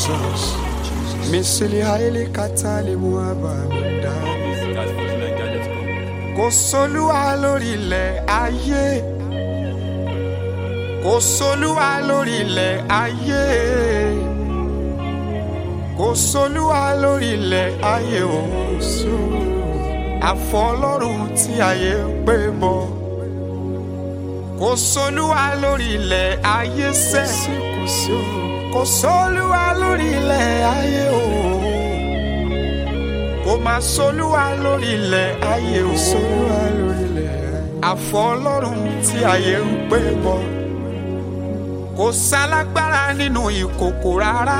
Jesus. Misili haile katale muaba da. Guys, for tonight, guys, let's go. Kò sólúwa lórí ilẹ̀ ayé. Kò sólúwa lórí ilẹ̀ ayé. Kò sólúwa lórí ilẹ̀ ayé òsó. Àfọlọ́run tí ayé ń pè bọ̀. Kò sólúwa lórí ilẹ̀ ayé sẹ́. Kò sólúwa lórí ilẹ̀ ayé o. Kò máa sólúwa lórí ilẹ̀ ayé o. Sólúwa lórí ilẹ̀ ayé. Àfọlọ́run tí ayé ń pè bọ̀. Kò sálágbára nínú ìkòkò rárá.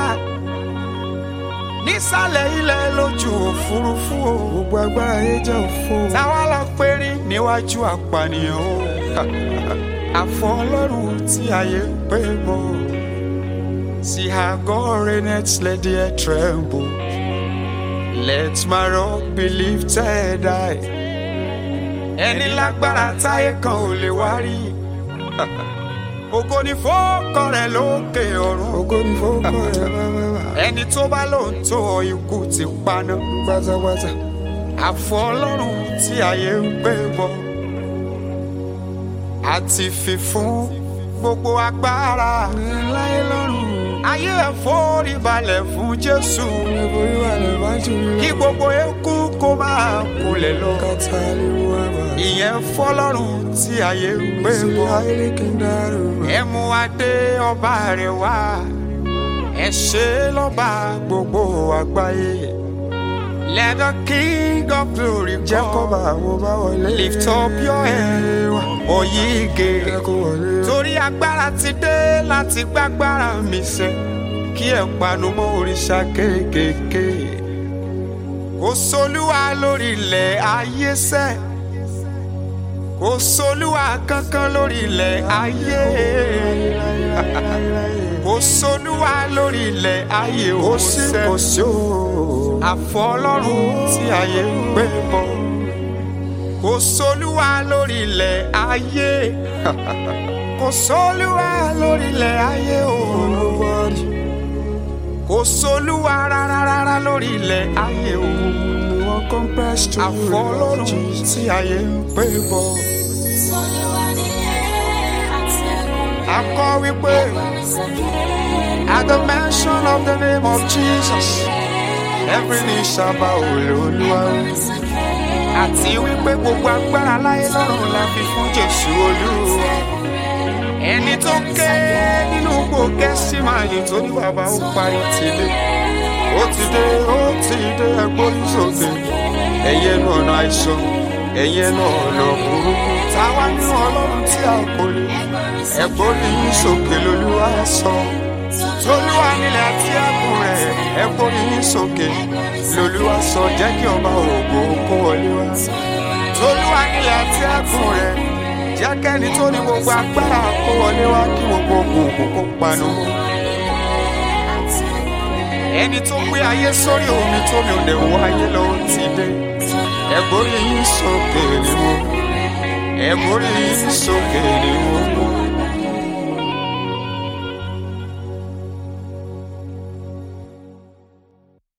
Nísàlẹ̀ ilẹ̀ lójú òfurufú o. Gbogbo agbára yẹn jẹ́ òfo. Táwa lọ pérí níwájú àpànìyàn o. Àfọlọ́run tí ayé ń pè bọ̀. See how God reigneth, let the earth tremble. Let my rock be lifted high. Ẹni lágbára táyé kan ò lè wá rí. Ògo ni fọ́ọ̀kọ rẹ̀ lókè ọ̀run. Ògo ni fọ́ọ̀kọ rẹ̀ bábábá. Ẹni tó bá lóun tó ọ ikú ti paná. Pátápátá. Àfọ ọlọ́run tí ayé ń gbé bọ̀. Àti fífún gbogbo agbára. Láyé lọ́rùn. Ayé ẹ̀ forí balẹ̀ fún Jésù. Forí balẹ̀ bá jù lọ. Kí gbogbo eku kó máa kulẹ̀ lọ. Kàtà lè mú àbá. Ìyẹn fọlọ́run tí ayé ń gbé bọ̀. Ayé kì í dárò. Ẹ mú adé ọba rẹ̀ wá. Ẹ ṣe lọ́ba gbogbo àgbáyé. Let the king of glory come. Jẹ́ kó bá wo bá wọlé. Lift up your head. Oyige. Jẹ́ kó wọlé. Torí agbára ti dé láti gbágbára mi sẹ́. Kí ẹ panu mọ́ òrìṣà kéékèèké. Kò sólúwa lórí ilẹ̀ ayé sẹ́. Kò sólúwa kankan lórí ilẹ̀ ayé. Kò sólúwa lórí ilẹ̀ ayé ó sẹ́. Kò sí o àfọlọ́run tí ayé ń gbé bọ̀ kò sólúwa lórí ilẹ̀ ayé kò sólúwa lórí ilẹ̀ ayé o kò sólúwa rárá rárá lórí ilẹ̀ ayé o àfọlọ́run tí ayé ń gbé bọ̀ akọ wípé at the mention of the name of Jesus. Every knee shall bow Olúwa. Àti wípé gbogbo agbára láyé lọ́run la fi fún Jésù Olúwa. Ẹni tó ké nínú gbò gẹ́sì máa yìn tó ní bàbá ó parí ti dé. Ó ti dé, ó ti dé ẹgbórí sókè. Ẹyẹ nu ọ̀nà àìsàn, ẹyẹ nu ọ̀nà burúkú. Táwa nínú Ọlọ́run tí a kò lè. Ẹgbórí yín sókè lolúwa sọ. Tolúwa nílẹ̀ àti ẹ̀kún rẹ̀ ẹ gbórí yín sókè lolúwa sọ jẹ́ kí ọba ògo kó wọlé wá. Tolúwa nílẹ̀ àti ẹ̀kún rẹ̀ jẹ́ kẹ́ni tó ní gbogbo agbára kó wọlé wá kí gbogbo ògùn kó panu. Ẹni tó gbé ayé sórí omi tó mi ò lè wọ ayé lọ ó ti dé. Ẹ gbórí yín sókè ni mo. Ẹ gbórí yín sókè ni mo.